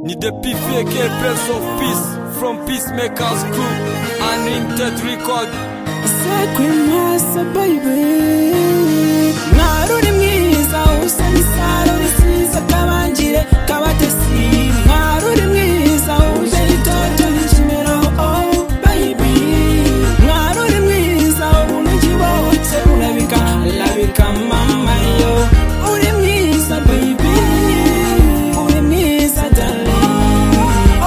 Ni depuis VK, Prince of Peace, from Peacemakers Group, Unlimited Record. Sacred Master, baby. Mwaruri mwiza, usa n'isaro risize akabangire k'abatesi. Mwaruri mwiza, uje itoto n'ikimero, oh, baby. Mwaruri mwiza, urunigi wose rurabika, rurabika, mama yo. Uri mwiza, baby. Uri mwiza, darling.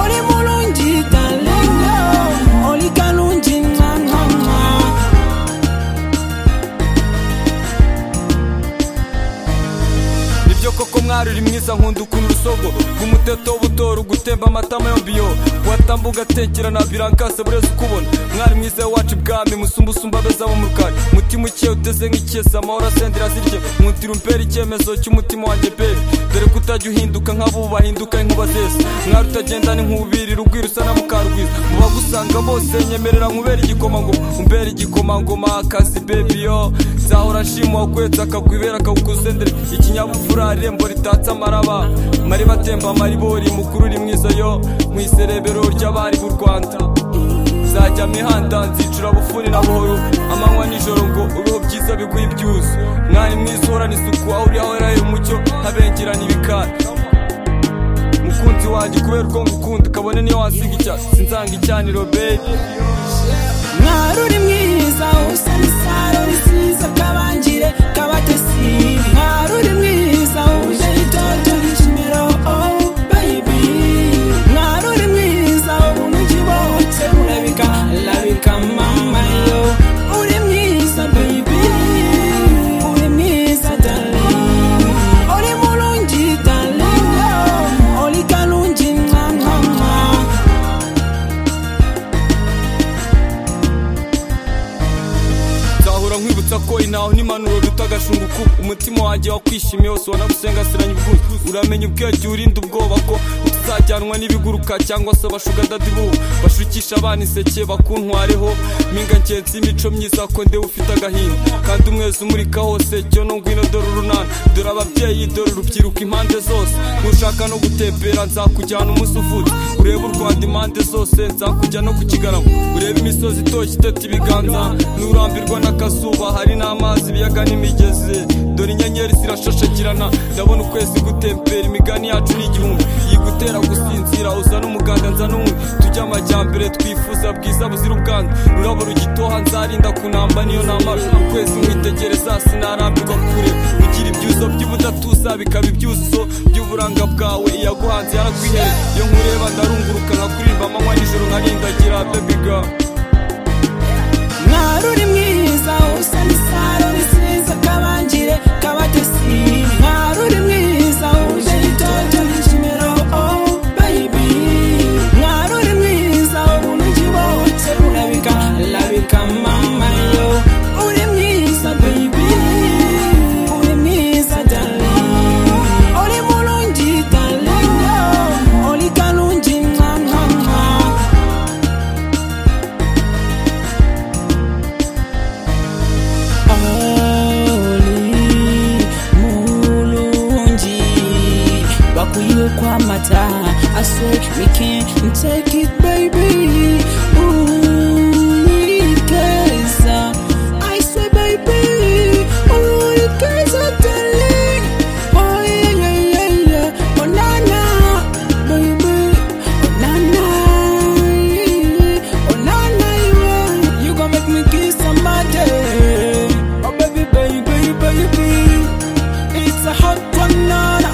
Uri mulungi, darling, oh. Uri kalungi, mwa, mwa, mwa. nibyo koko mwari uri mwiza nkunda ukuntu urusogo rw'umuteto w'ubutoro gutemba amatama yombi yo watambuka ugatekerana birankase bureze ukubona mwari mwiza wacu ibwami musumba usumba abezabo mu rukari umutima ukeye uteze nk'ikese amahoro asendera azirye muntira umpera icyemezo cy'umutima wanjye bebi dore ko utajya uhinduka nk'abo bahinduka inkuba zese mwari utagenda ni nkubiri rugwiro usa na mukarwiza mu bagusanga bose nyemerera nkubera igikomangoma umbera igikomangoma akazi bebi yo nzahora nshima wakwetsa akakwibera akawukuzendere ikinyabupfura irembo ritatse amaraba mariba atemba amaribori mukuru uri mwiza yo mu iserebero ry'abari b'u rwanda nzajya mihanda nzicura bufuni na buhoro amanywa nijoro ngo ubeho byiza biguye ibyuzu mwari mwiza uhorana isuku aho uri hahorera umucyo habengerana ibikari mukunzi wanjye kubera uko ngukunda kabone niyo wasiga icyatsi sinzanga icyaniro bebi mwaruri mwiza usa n'isaro risize akabangire k'abatesi mwaruri mwiza uje itoto n'ikimero oh baby mwaruri mwiza ubunigi bose burabika labika mama yo uri mwiza baby uri mwiza darling uri mulungi darling oh. uri kalungi mwa mwa mwa nzahora nkwibutsa ko inaho n'impanuro duta agashunguku umutima wanjye wakwishimiye wose wanagusengasiranye ubwuzu uramenya ubwenge urinda ubwoba ko utazajyanwa n'ibiguruka cyangwa se abashugandadi b'ubu bashukisha abana iseke bakuntwareho mpinga ngenzi y'imico myiza ko ndewe ufite agahinda kandi umwezi umurika hose cyo no ngwino dore urunana dore ababyeyi dore urubyiruko impande zose ntushaka no gutembera nzakujyana umunsi uvutse urebe u rwanda impande zose nzakujya no ku kigarama urebe imisozi itoshye itata ibiganza nturambirwa n'akazuba hari n'amazi ibiyaga n'imigezi dore inyenyeri zirashashagirana ndabona ukwezi gutembera imigani yacu ni igihumbi yigutera gusinzira uzana umuganda nza n'umwe tujye amajyambere twifuza bwiza buzira ubwandu rurabo rugitoha nzarinda kunamba niyo namara ukwezi mwitegereza sinarambirwa kure ugira ibyuzo by'ubudatuza bikaba ibyuzo by'uburanga bwawe iyaguhanze yaragwihere iyo nkureba ndarunguruka nkakuririmba amanywa nijoro nkarindagira baby girl mwaruri mwiza usa n'isaro risize akabangire k'abatesi mwaruri mwiza uje itoto n'ikimero oh baby mwaruri mwiza urunigi wose rurabika rurabika mama yo uri mwiza baby uri mwiza darling uri mulungi darling oh. uri kalungi mwa mwa mwa Holy, mulungi bakwiwe kwamata I swear we can take it baby unikeza I swear baby unikeza darling oh yeah yeah yeah yeah oh na na baby oh na na oh na na you are. you gonna make me kiss somebody oh baby baby baby it's a hot one na na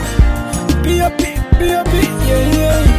be a bit be a bit yeah yeah